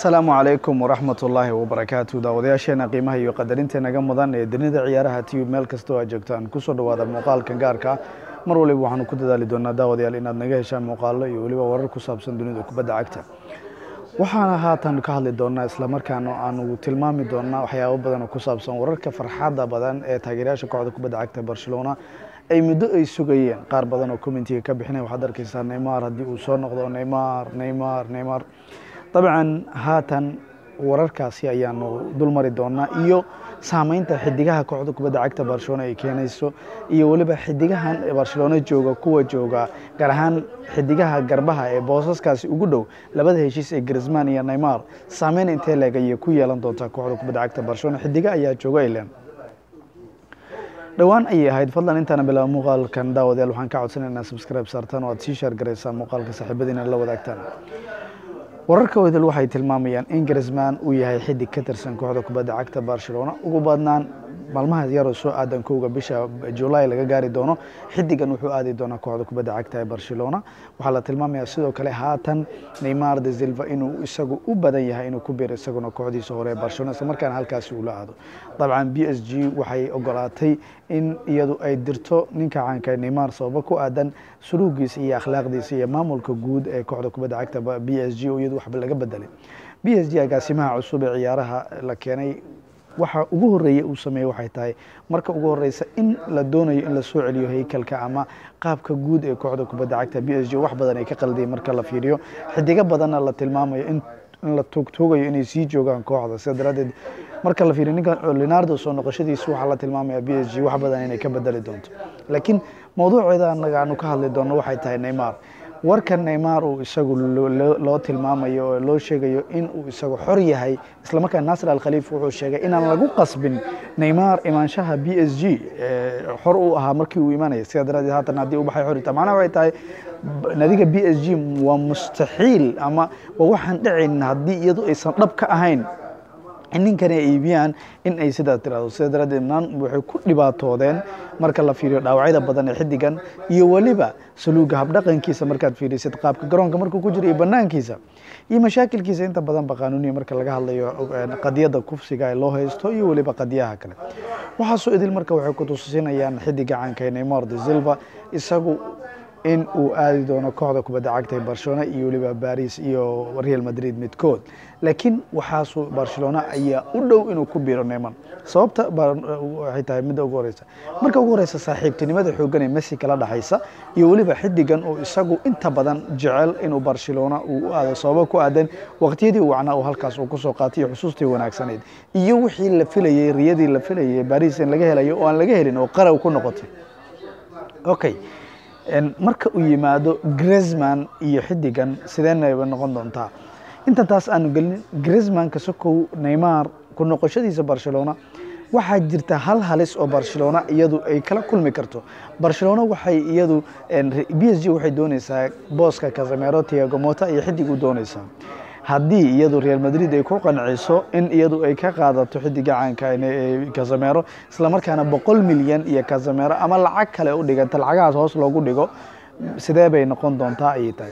asalaamu calaykum waraxmat ullaahi wabarakaatu daawadayaasheena qiimaha iyo qadarinta naga mudan ee dunida ciyaaraha tiyub meel kastoo aad joogtaan kusoo dhawaada muuqaalkan gaarka ah mar waliba waxaanu ku dadaali doonaa daawadayaal inaad naga heshaan muuqaalo iyo weliba warar ku saabsan dunida kubadda cagta waxaana haatan ka hadli doonaa islamarkaana aanu tilmaami doonaa waxyaabo badan oo ku saabsan wararka farxadda badan ee taageerayaasha kooxda kubadda cagta barcelona ay muddo ay sugayeen qaar badan oo commentiga ka bixinaya waxaad arkeysaa neymar haddii uu soo noqdo neymar neymar neymar dabcan haatan wararkaasi ayaanu dulmari doonaa iyo saameynta xidigaha kooxda kubadda cagta barcelona ay keenayso iyo weliba xidigahan barcelona jooga kuwa jooga gaar ahaan xidigaha garbaha ee boosaskaasi ugu dhow labada heshiis ee grisman iyo neymar saameyn intee leeg ayay ku yeelan doontaa kooxda kubadda cagta barcelona xidiga ayaa jooga ilen dhowaan ayay ahayd fadlan intaana bilaaba muuqaalkan daawadayaal waxaan ka codsanay inaad subscribe saartaan oo aad sii shaar garaysaan muuqaalka saaxiibadiina la wadaagtaan wararka wadal waxay tilmaamayaan in grisman uu yahay xidig ka tirsan kooxda kubadda cagta barcelona ugu badnaan maalmaha yaroo soo aadan kowga bisha julaay laga gaari doono xidigan wuxuu aadi doonaa kooxda kubadda cagta ee barcelona waxaa la tilmaamaya sidoo kale haatan neymar de silva inuu isagu u badan yahay inuu ku biiro isaguna kooxdiisa hore ee barcelona isla markaana halkaasi uu la aado dabcan b s g waxay ogolaatay in iyadu ay dirto ninka caanka neymar sababo ku aadan suluugiisa iyo akhlaaqdiisa iyo maamulka guud ee kooxda kubadda cagta b s g oo iyadu waxba laga bedelay b s g agaasimaha cusub ee ciyaaraha la keenay waxa ugu horeeyey uu sameeyey waxay tahay marka ugu horeysa in la doonayo in lasoo celiyo haykalka ama qaabka guud ee kooxda kubadda cagta b s g wax badan ay ka qaldiyeen marka la fiiriyo xidigo badanna la tilmaamayo in la tuugtuugayo inay sii joogaan kooxda sida daraaddeed marka la fiiriyo ninka leonardo soo noqoshadiisu waxaa la tilmaamaya b s g wax badan inay ka bedeli doonto laakiin mawduuceeda anaga aanu ka hadli doonno waxay tahay neymar warka neymar uu isagu loo tilmaamayo oo loo sheegayo in uu isagu xor yahay islamarkaa nasir alkhaliif wuxuu sheegay inaan lagu qasbin neymar imaanshaha b s g xor uu ahaa markii uu imanaya sidaa daraadeed haatan haddii u baxay xorita macnaha waxay tahay nadiga b s g waa mustaxiil ama waa waxaan dhicin haddii iyadu aysan dhab ka ahayn in ninkani ay iibiyaan in ay sidaa tirahdo sida daraaddeed naan waxay ku dhibaatoodeen marka la fiiriyo dhaawacyada badan ee xidigan iyo weliba saluuga habdhaqankiisa markaad fiirisid qaabka garoonka markuu ku jiro iyo banaankiisa iyo mashaakilkiisa inta badan ba qanuuniya marka laga hadlayo qadiyadda kufsiga ee loo haysto iyo weliba qadiyaha kale waxaasoo idil marka waxay ku tusinayaan xidiga caanka neymar de silva isagu in uu aadi doono kooxda kubadda cagta ee barcelona iyo weliba baris iyo real madrid midkood laakiin waxaasu barcelona ayaa u dhow inuu ku biiro neymar sababta waxay tahay midda ugu horeysa marka ugu horeysa saaxiibtinimada xoogan ee messi kala dhexaysa iyo weliba xidigan oo isagu inta badan jecel inuu barcelona uu u aado sababo ku aadan waqtiyadii wacnaa uu halkaas uu kusoo qaatay iyo xusuustii wanaagsaneyd iyo wixii la filayey riyadii la filayay baris in laga helayo oo aan laga helin oo qaraw ku noqotay okay marka uu yimaado grisman iyo xidigan sideenaba noqon doontaa inta taas aanu gelin grismanka sokow neymar ku noqoshadiisa barcelona waxaa jirta hal halis oo barcelona iyadu ay kala kulmi karto barcelona waxay iyadu b s g waxay dooneysaa booska casamero tiago mota iyo xidig u dooneysaa haddii iyadu real madrid ay ku qanciso in iyadu ay ka qaadato xidiga caanka casamero islamarkaana boqol milyan iyo casamero ama lacag kale u dhiganta lacagahaas hoos loogu dhigo sidee bay noqon doontaa ayay tahay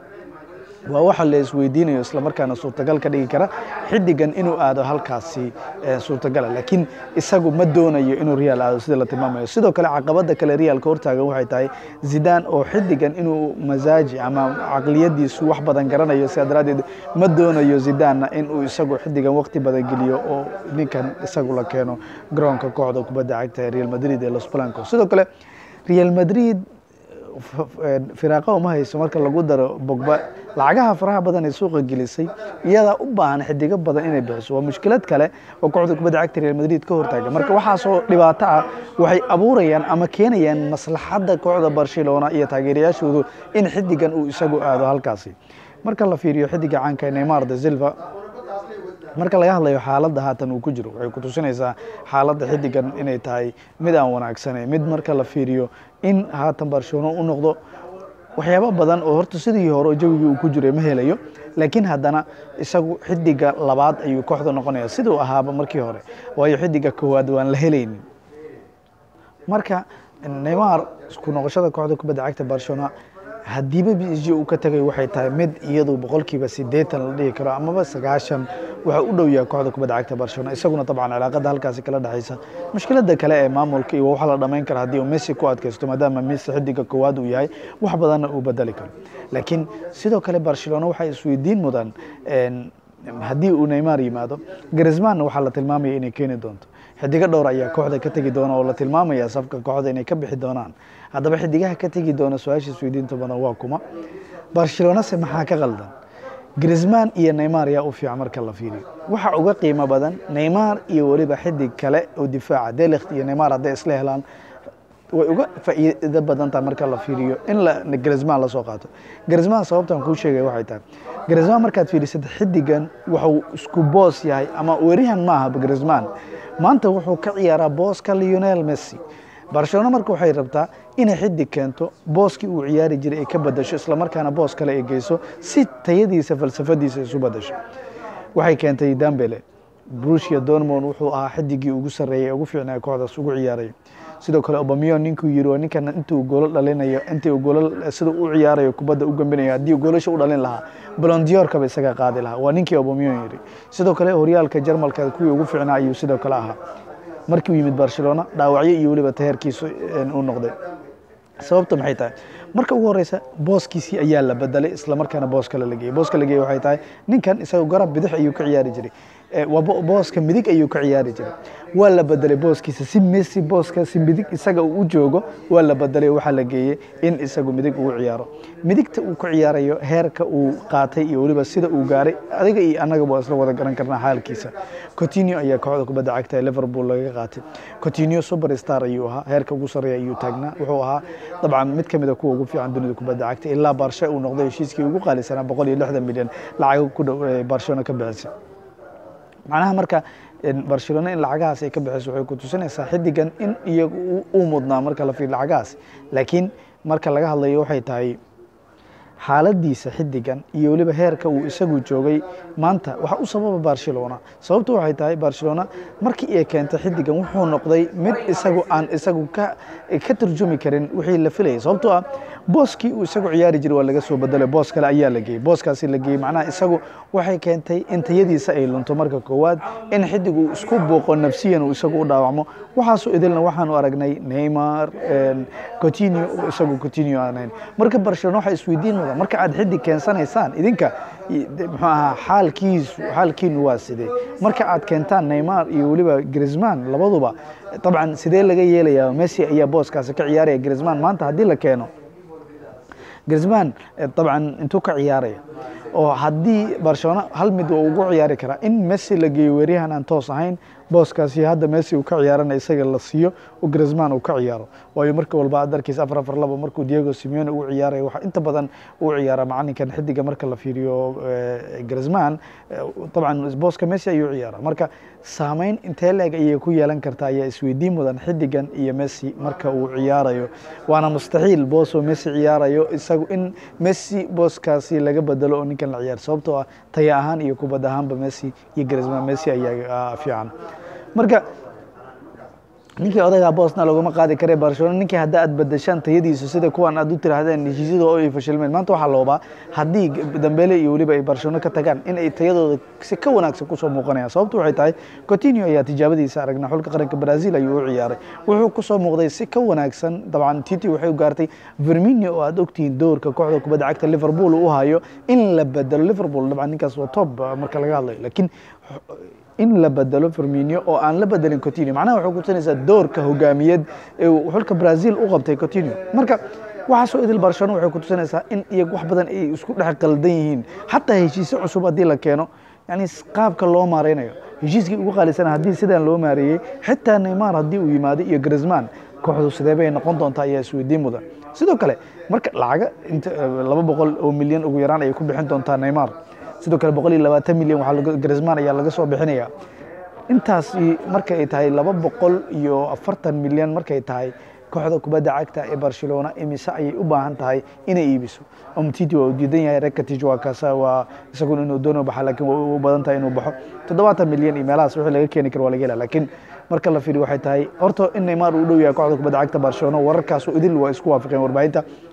waa waxa la isweydiinayo islamarkaana suurtagal ka dhigi kara xidigan inuu aado halkaasi suurtagala laakiin isagu ma doonayo inuu real aado sida la tilmaamayo sidoo kale caqabada kale realka hortaagan waxay tahay zidan oo xidigan inuu masaaji ama caqliyadiisu wax badan garanayo sidaa daraadeed ma doonayo zidanna inuu isagu xidigan waqti badan geliyo oo ninkan isagu la keeno garoonka kooxda kubadda cagta ee real madrid ee los blancos sidoo kale real madrid firaaqa uma hayso marka lagu daro bogba lacagaha faraha badan ee suuqa gelisay iyadaa u baahan xidigo badan inay bixiso waa mushkilad kale oo kooxda kubadda cagta real madrid ka hortaaga marka waxaasoo dhibaato ah waxay abuurayaan ama keenayaan maslaxadda kooxda barcelona iyo taageerayaashoodu in xidigan uu isagu aado halkaasi marka la fiiriyo xidiga caanka neymar de silva marka laga hadlayo xaaladda haatan uu ku jiro waxay ku tusinaysaa xaaladda xidigan inay tahay mid aan wanaagsanayn mid marka la fiiriyo in haatan barcelona u noqdo waxyaabo badan oo horta sidii hore jawigii uu ku jiray ma helayo laakiin haddana isagu xidiga labaad ayuu kooxda noqonaya siduu ahaaba markii hore waayo xidiga koowaad waan la helaynin marka neymar ku noqoshada kooxda kubadda cagta barcelona haddiiba b s g uu ka tagay waxay tahay mid iyadu boqolkiiba siddeetan la dhihi karo amaba sagaashan waxa u dhow yahay kooxda kubadda cagta barcelona isaguna dabcan cilaaqada halkaasi kala dhexaysa mushkiladda kale ee maamulka iyo waxa la dhamayn kara haddii uu messi ku adkaysto maadaama messi xidiga koowaad uu yahay wax badanna uu bedeli karo laakiin sidoo kale barcelona waxay isweydiin mudan haddii uu neymar yimaado grismanna waxaa la tilmaamaya inay keeni doonto xidigo dhowr ayaa kooxda ka tegi doona oo la tilmaamaya safka kooxda inay ka bixi doonaan haddaba xidigaha ka tegi doona su-aasha isweydiinta badan waa kuma barcelonase maxaa ka qaldan grisman iyo neymar yaa u fiican marka la fiiriyo waxa uga qiimo badan neymar iyo weliba xidig kale oo difaaca delikt iyo neymar hadday isla helaan way uga faa'iido badan tahay marka la fiiriyo in la grisman lasoo qaato grisman sababtan kuu sheegaya waxay tahay grisman markaad fiirisad xidigan wuxuu isku boos yahay ama werihan maaha grisman maanta wuxuu ka ciyaaraa booska leonel messi barcelona marka waxay rabtaa inay xidig keento booskii uu ciyaari jiray ay ka badasho islamarkaana boos kale ay geyso si tayadiisa falsafadiisa isu badasho waxay keentay dambele brusia dormon wuxuu ahaa xidigii ugu sarreeyay ugu fiicnaa kooxdaas ugu ciyaaray sidoo kale obamion ninkuu yiri waa ninkan intuu goolo dhalinayo intii uu goolo sida u ciyaarayo kubadda u gambinayo haddii goolasha u dhalin lahaa blondiorkaba isaga qaadi lahaa waa ninkii obamion yiri sidoo kale horyaalka jarmalka kuwii ugu fiicnaa ayuu sidoo kale ahaa markii uu yimid barcelona dhaawacyo iyo weliba taheerkiisu uu noqday sababta maxay tahay marka ugu horeysa booskiisii ayaa la bedelay islamarkaana boos kale la geeyey booska la geeyey waxay tahay ninkan isaga garab bidix ayuu ka ciyaari jiray waa booska midig ayuu ka ciyaari jiray waa la bedelay booskiisa si messi booska si midig isaga uu u joogo waa la bedelay waxaa la geeyey in isagu midig ugu ciyaaro midigta uu ka ciyaarayo heerka uu qaatay iyo weliba sida uu gaaray adiga iyo annagaba waa isla wada garan karnaa xaalkiisa cotinio ayaa kooxda kubadda cagta ee liverpool laga qaatay cotinio superstar ayuu ahaa heerka ugu sarreeya ayuu taagnaa wuxuu ahaa dabcan mid ka mid a kuwa ugu fiican dunida kubadda cagta ilaa barshe uu noqday heshiiskii ugu qaalisanaa boqol iyo lixdan milyan lacago ku dhow barcelona ka bixisay macnaha marka barcelona in lacagahaas ay ka bixiso waxay ku tusinaysaa xidigan in iyagu uu mudnaa marka la fiir lacagahaas laakiin marka laga hadlayo waxay tahay xaaladiisa xidigan iyo weliba heerka uu isagu joogay maanta waxa u sababa barcelona sababtu waxay tahay barcelona markii ay keentay xidigan wuxuu noqday mid isagu aan isagu ka ka turjumi karin wixii la filayay sababtoo ah booskii uu isagu ciyaari jiray waa laga soo bedelay boos kale ayaa la geeyey booskaasi la geeyey macnaha isagu waxay keentay in tayadiisa ay lunto marka koowaad in xidig uu isku buuqo nafsiyan uu isagu u dhaawacmo waxaasoo idilna waxaanu aragnay neymar cotinio isagu cotinio aanayn marka barcelona waxay isweydiin mudan marka aad xidig keensanaysaan idinka muxuu ahaa xaalkiisu xaalkiinu waa sidee marka aad keentaan neymar iyo weliba grisman labaduba dabcan sidee laga yeelayaa messi ayaa booskaasi ka ciyaaraya grisman maanta haddii la keeno grisman dabcan intuu ka ciyaaraya oo haddii barcelona hal mid waa ugu ciyaari karaa in messi la geeyo weeryahan aan toos ahayn booskaasi hadda messi uu ka ciyaarana isaga la siiyo oo grisman uu ka ciyaaro waayo marka walba aad arkiisa afar afar laba markuu diego simeone uu ciyaaraya waxaa inta badan uu ciyaara macalinkan xidiga marka la fiiriyo grisman dabcan booska messi ayuu ciyaara marka saameyn intee leeg ayay ku yeelan kartaa ayaa isweydiin mudan xidigan iyo messi marka uu ciyaarayo waana mustaxiil boos oo messi ciyaarayo isagu in messi booskaasi laga bedelo oo ninkan la ciyaar sababtoo ah taya ahaan iyo kubad ahaanba messi iyo grisman messi ayaa fiican marka ninkii odagaa boosna laguma qaadi kare barcelona ninkii hadda aad badashaan tayadiisu sida kuwan aad u tiraahdeen heshiisyada oo ay fashilmeen maanta waxaa loobaa haddii dambele iyo weliba ay barcelona ka tagaan in ay tayadooda si ka wanaagsan kusoo muuqanayaan sababtu waxay tahay cotinio ayaa tijaabadiisa aragnaa xulka qaranka brazil ayuu u ciyaaray wuxuu kusoo muuqday si ka wanaagsan dabcan titi waxay u gaartay verminio oo aad ogtihiin doorka kooxda kubadda cagta liverpool u hayo in la bedelo liverpool dabcan ninkaas waa top marka laga hadlayo laakiin in la bedelo firminio oo aan la bedelin cotinio macnaha waxay kutusinaysaa doorka hogaamiyeed ee xulka brazil u qabtay cotinio marka waxaasoo idil barcelona waxay kutusinaysaa in iyagu wax badan ay isku dhex qaldan yihiin xataa heshiisyo cusub haddii la keeno yani qaabka loo maareynayo heshiiskii ugu qaalisana haddii sidaan loo maareeyey xitaa neymar haddii uu yimaado iyo grisman kooxdu sidee bay noqon doontaa ayaa isweydiin mudan sidoo kale marka lacaga inta laba boqol oo milyan ugu yaraan ayay ku bixin doontaa neymar sidoo kale boqol iyo labaatan milyan waxaa grisman ayaa laga soo bixinaya intaasi markay tahay laba boqol iyo afartan milyan markay tahay kooxda kubadda cagta ee barcelona imise ayay u baahan tahay inay iibiso omtiti waa uu diidan yahay rekatij waa kaasa waa isaguna inuu doono baxa laakiin waa u badan tahay inuu baxo toddobaatan milyan iyo meelahaas wixii laga keeni karo waa laga hela laakiin marka la fiiriyo waxay tahay horta in neymar uu dhow yahay kooxda kubadda cagta barcelona wararkaasoo idil waa isku waafaqeen warbaahinta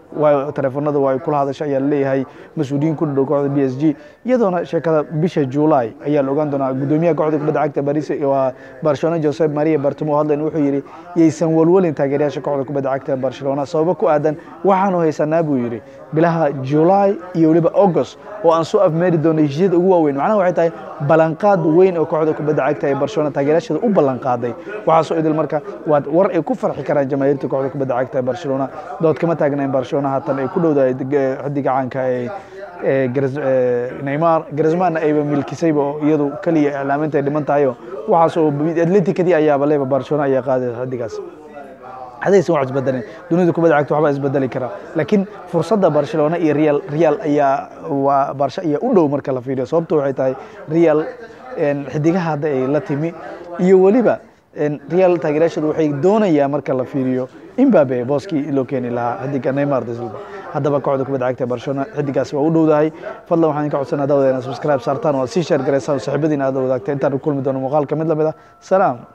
waa taleefanada waa ay kula hadasha ayaa laleeyahay mas-uuliyiin ku dhadhow kooxda b s g iyadoona sheekada bisha july ayaa la ogaan doonaa gudoomiyaha kooxda kubadda cagta baris waa barcelona josep maria bartimo hadlen wuxuu yidhi yaysan walwalin taageerayaasha kooxda kubadda cagta barcelona sababo ku aadan waxaanu haysanaa buu yidhi bilaha july iyo weliba august oo aan soo afmeeri doono heshiisyada ugu waaweyn macnaha waxay tahay ballanqaad weyn oo kooxda kubadda cagta ee barcelona taageerayaasheeda u ballanqaaday waxaasoo idil marka waa war ay ku farxi karaan jamaahiirta kooxda kubadda cagta ee barcelona dood kama taagna in barcelona haatan ay ku dhowdahay xidiga caanka ee neymar grismanna ayba milkisayba oo iyadu keliya iclaaminta ay dhiman tahayo waxaas oo atleticadii ayaaba leba barcelona ayaa qaadaysa xidigaas hadaysan wax isbedelin dunida kubadda cagta waxba isbedeli karaa laakiin fursadda barcelona iyo real real ayaa waa barsha ayaa u dhow marka la fiiriyo sababto waxay tahay real xidigaha hadda ay la timi iyo weliba real taageerayaashadu waxay doonayaa marka la fiiriyo imbabe booskii loo keeni lahaa xidiga neymar de silva haddaba kooxda kubadda cagta barcelona xidigaasi waa u dhowdahay fadlan waxaan ka codsanaa daawada inaad subscribe saartaan oo aad sii sheer garaysaan oo saaxiibadiina aad wadaagta intaan kulmi doono muuqaalka mid lamid ah salaam